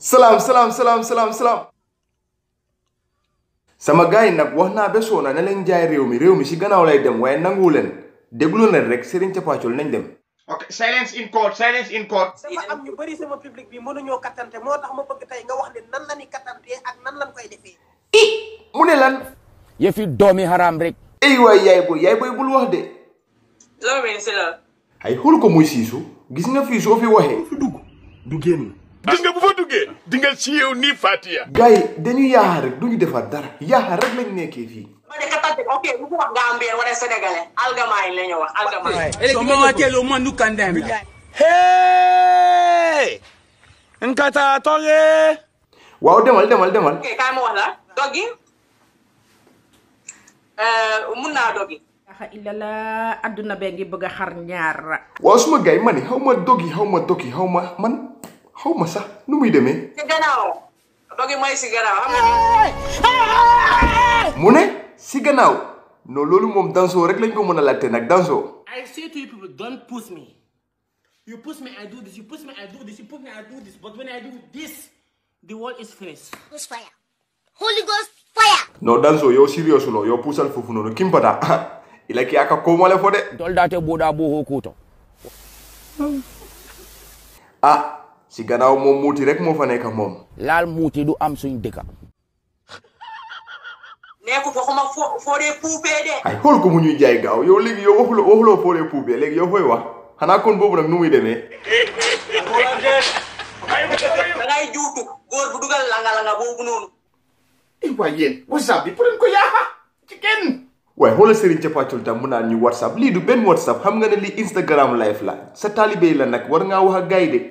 salaam salaam salaam salaam salaam sama gars yi nag wax naa ba soona ne leen jaay réew mi réew mi si gannaaw lay dem waaye nanguwu leen déglu leen rek Serigne Capacol nañ dem ok silence in court silence in court dafa am ñu bëri sama public bi mënuñoo kattante moo tax ma bëgg tey nga wax leen nan la ni kattante ak nan lañ koy defee mu ne lan yëfi doomi haram rek ey waay yaay boy yaay boy bul wax de loolu mi si la ay xool ko muy siisu gis nga fii soo fi waxee du génn gis nga bu fa duggee di nga siiw ni Fatia gars yi dañu yaaxa rek duñu defar dara yaaxa rek lañ nekkee fii ma ne kattante ok bu ko wax Gambien wala Sénégalais algamaay la ñu wax algamaay somawatelo mandu kandam Hey! Nkata toge! waaw demal demal demal ok kaay ma wax la doggi mun naa doggi axa illala adduna bee ngi bëgg a xar ñaar waaw suma gars yi ma ni xaw ma dog yi xaw ma dog yi xaw ma man xaw ma sax nu muy demee si gannaaw doggi mooy si gannaaw xam nga mu ne si gannaaw non loolu moom dansoo rek lañ ko mën a laajte nag dansoo I say to you people, don't push me. You push me, I do this. You push me, I do this. You push me, I do this. But when I do this, the world is finished. Ghost fire. Holy Ghost fire. non dansoo yow serious lo yow puusal foofu noonu kimpata ila ki aka komole fo de toldate buuɗa bo ho kuuto ah si gannaaw moom muuti rek moo fa nekk moom laal muuti du am suñ dëkka nekkul waxuma foo foo dee puupee de ay xool ko mu ñuy jaay gaaw yow léegi yow waxuloo waxuloo foo dee puubee léegi yow fooy wax xanaa kon boobu nag nu muy demee da ngay juutu góor bu dugal langa-langa boobu noonu waaye yéen whatsapp bi pour ko yaaxa ci kenn waaye xoolal Serigne Capacol tam mu naan ñu whatsapp lii du benn whatsapp xam nga ne lii Instagram live la sa taalibe yi la nag war ngaa wax ak gars yi de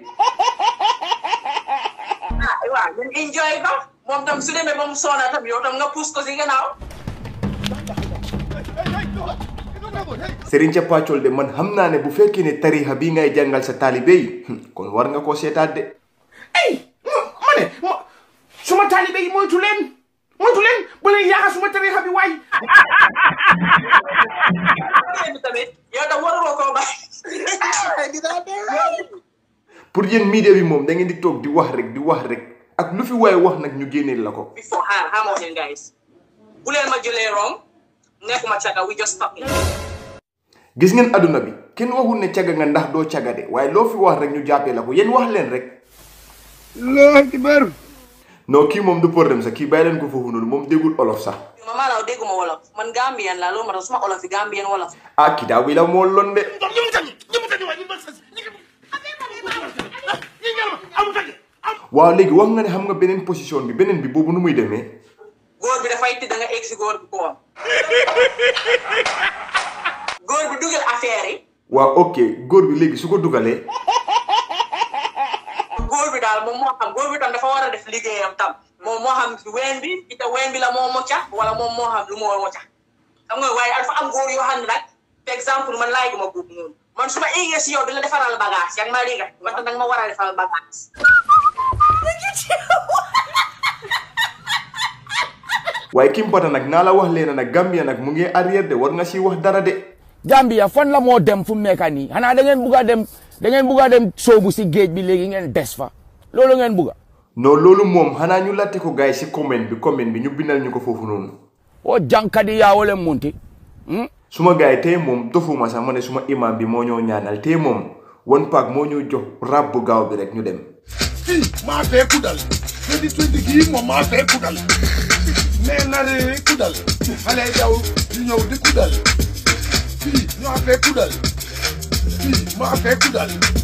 ah waaw ngeen enjoy ko moom tam su demee ba mu soona tam yow tam nga pousse ko si gannaaw Serigne Capacol de man xam naa ne bu fekkee ne tarixa bii ngay jàngal sa taalibe yi kon war nga koo seetaat de ay ma ne ma suma taalibe yi moytu leen moytu leen ba leen yaaxa suma tarixa bi waay bi tamit yow tam waruloo koo bàyyi pour yéen media bi moom da ngeen di toog di wax rek di wax rek ak lu fi waaye wax nag ñu génneel la ko before xaar xaar ma wax leen guys bu leen ma jëlee wrong nekkuma caga we just talking gis ngeen adduna bi kenn waxul ne caga nga ndax doo caga de waaye loo fi wax rek ñu jàppee la ko yéen wax leen rek Allahu akbar non kii moom du problème sax kii bàyyi leen ko foofu noonu moom déggul olof sax ma maanaam dégguma wolof man Gambien la loolu ma tax suma olof yi Gambien wolof ah kii daa wi la moo lon de waaw léegi wax nga ne xam nga beneen position bi beneen bi boobu nu muy demee góor bi dafay tëdd nga egg si góor bi ko góor bi dugal affaire yi waaw ok góor bi léegi su ko dugalee góor bi daal moom moo xam góor bi tam dafa war a def liggéeyam tam moom moo xam ween bi ita ween bi la moo mocca wala moom moo xam lu moo mocca xam nga waaye dafa am góor yoo xam ne nag par exemple man laay guma boobu noonu man su ma eggee si yow di la defaral bagage yaa ngi ma dégg nga tax nag ma war a defaral bagage waaye kimpata nag naa la wax leena nag Gambia nag mu ngi arrière de war nga si wax dara de Gambia fan la moo dem fu mu nekk nii xanaa da ngeen bugg a dem da ngeen bugg a dem soobu si géej bi léegi ngeen des fa loolu ngeen bugg a non loolu moom xanaa ñu latte ko gars yi si comment bi comment bi ñu bindal ñu ko foofu noonu o jankadi yaawole munti suma gars yi tey moom dofuma sax ma ne suma imam bi moo ñoo ñaanal tey moom one pack moo ñu jox rab bu gaaw bi rek ñu dem fii maa fee kudal 2020 gii moom maa fee kudal nee na de kudal xale yi daw di ñëw di kudal fii maa fee kudal fii maa fee kudal